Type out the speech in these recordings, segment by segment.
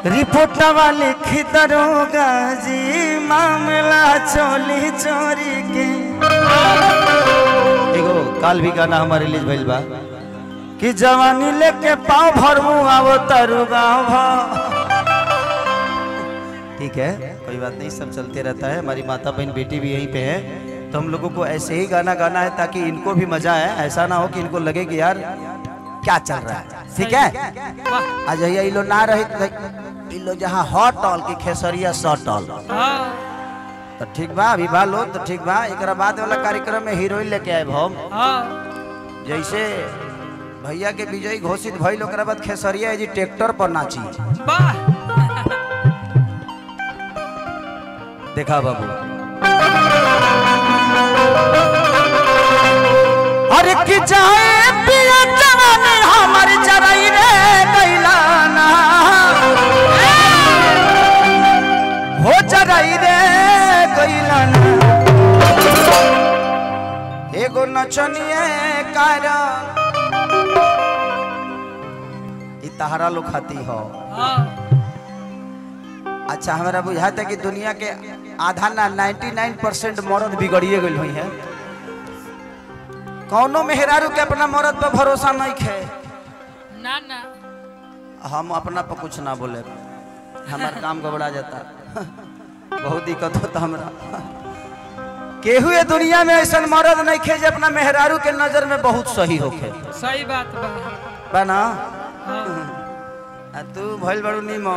रिपोर्टवा लिखी दरोगा जी मामला चोली चोरी के एगो काल भी गाना हमारे रिलीज भइल बा कि जवानी लेके पाँव भरमू आवो तरु गाँव भर ठीक है कोई बात नहीं सब चलते रहता है हमारी माता बहन बेटी भी यहीं पे है तो हम लोगों को ऐसे ही गाना गाना है ताकि इनको भी मजा आए ऐसा ना हो कि इनको लगे कि यार क्या चल रहा है ठीक है आज ये लो ना रही तो ई लो जहाँ हॉटल की खेसरिया सटल हाँ तो ठीक बा अभी बा लो तो ठीक बा एक बाद वाला कार्यक्रम में हीरोइन लेके आए हम हाँ जैसे भैया के विजयी घोषित भइल ओकरा बाद खेसरिया जी ट्रैक्टर पर नाची वाह देखा बाबू अरे कि जाए पिया जवान हमर जरई रे कैलाना हो जरई रे कैलाना एगो नचनिए कारण ई तहरा लोग खाती हो हाँ अच्छा हमारा बुझाता है कि दुनिया के आधा ना 99 परसेंट मर्द बिगड़िए गई हुई है कौनो मेहरारू के अपना मर्द पर भरोसा नहीं खे ना ना हम अपना पर कुछ ना बोले हमार काम गबड़ा जाता बहुत दिक्कत होता हमरा केहू ये दुनिया में ऐसा मर्द नहीं खे जे अपना मेहरारू के नजर में बहुत सही होखे सही बात बा बा ना हाँ आ तू भइल बड़ू नीमो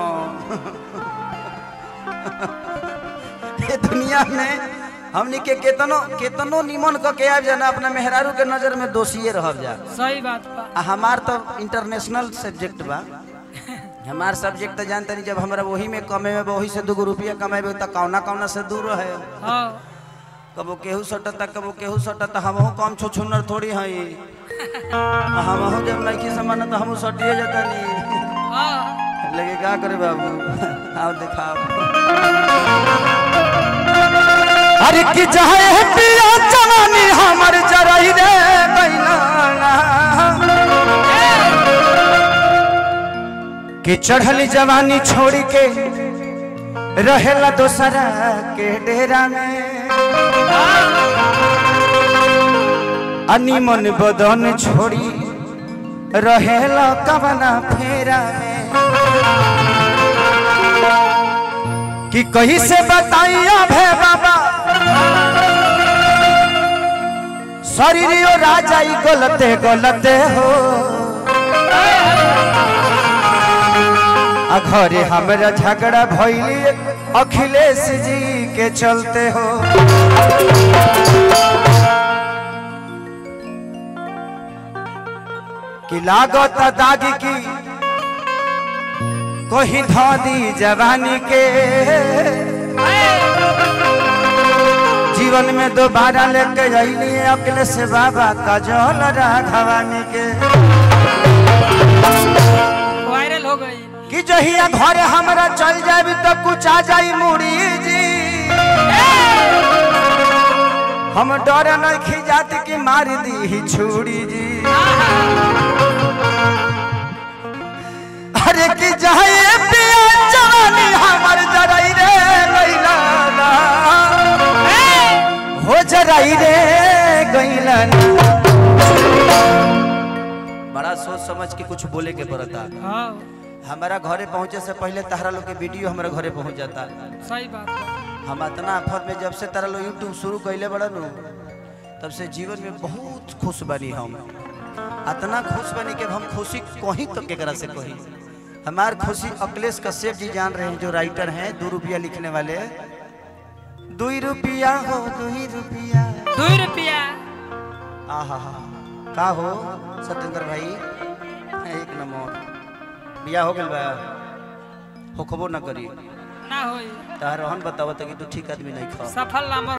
ये दुनिया में हमनी के केतनो केतनो निमन क के आब जाना अपना मेहरारू के नजर में दोषिए रह जा सही बात बा आ हमार तो इंटरनेशनल सब्जेक्ट बा हमार सब्जेक्ट तो जानते नहीं जब हमरा वही में कमे में वही से दूगो रुपया कमेबे तो कौना कौना से दूर रहे हाँ कबो केहू सटता कबो केहू सटता हमहू कम छो छुनर थोड़ी हई हमहू जब नहीं समान तो हमहू सटिए जाता नहीं हाँ लगे क्या करे बाबू आओ दिखाओ अरे कि चाहे पिया जवानी हमर जरई रे बैलाना कि चढ़ली जवानी छोड़ के रहेला दोसरा के डेरा में अनिमन बदन छोड़ी रहेला कवना फेरा में कि कहीं से बताइया भे बाबा शरीर राजा ई गलते गलते हो आ घरे हमरा झगड़ा भइली अखिलेश जी के चलते हो कि लागत दागी की कोही धी जवानी के जीवन में दोबारा लेके अली अकले से बाबा का जल राघवानी के वायरल हो गई कि जहिया घर हमरा चल जाबी तो कुछ आ जाई मुड़ी जी हम डर नहीं खिजात कि मार दी छुड़ी जी अरे कि जाए पिया जवानी हमर जराई रे गइलाना हो जराई रे गइलाना बड़ा सोच समझ के कुछ बोले के पड़ता हाँ हमारा घरे पहुंचे से पहले तहरा लोग के वीडियो हमारे घरे पहुंच जाता सही बात बा हम इतना आफत में जब से तारा लोग यूट्यूब शुरू कैले बड़ा नु तब से जीवन में बहुत खुश बनी हम इतना खुश बनी कि हम खुशी कहीं तो केकरा से कही हमार खुशी अखिलेश कश्यप जी जान रहे हैं जो राइटर हैं दो रुपया लिखने वाले दुई रुपया हो दुई रुपया दो रुपया आहा हा का हो सत्येंद्र भाई एक नंबर बिया हो गल बा होखबो ना करी ना होई तार रहन बतावत कि तू ठीक आदमी नहीं खा सफल नाम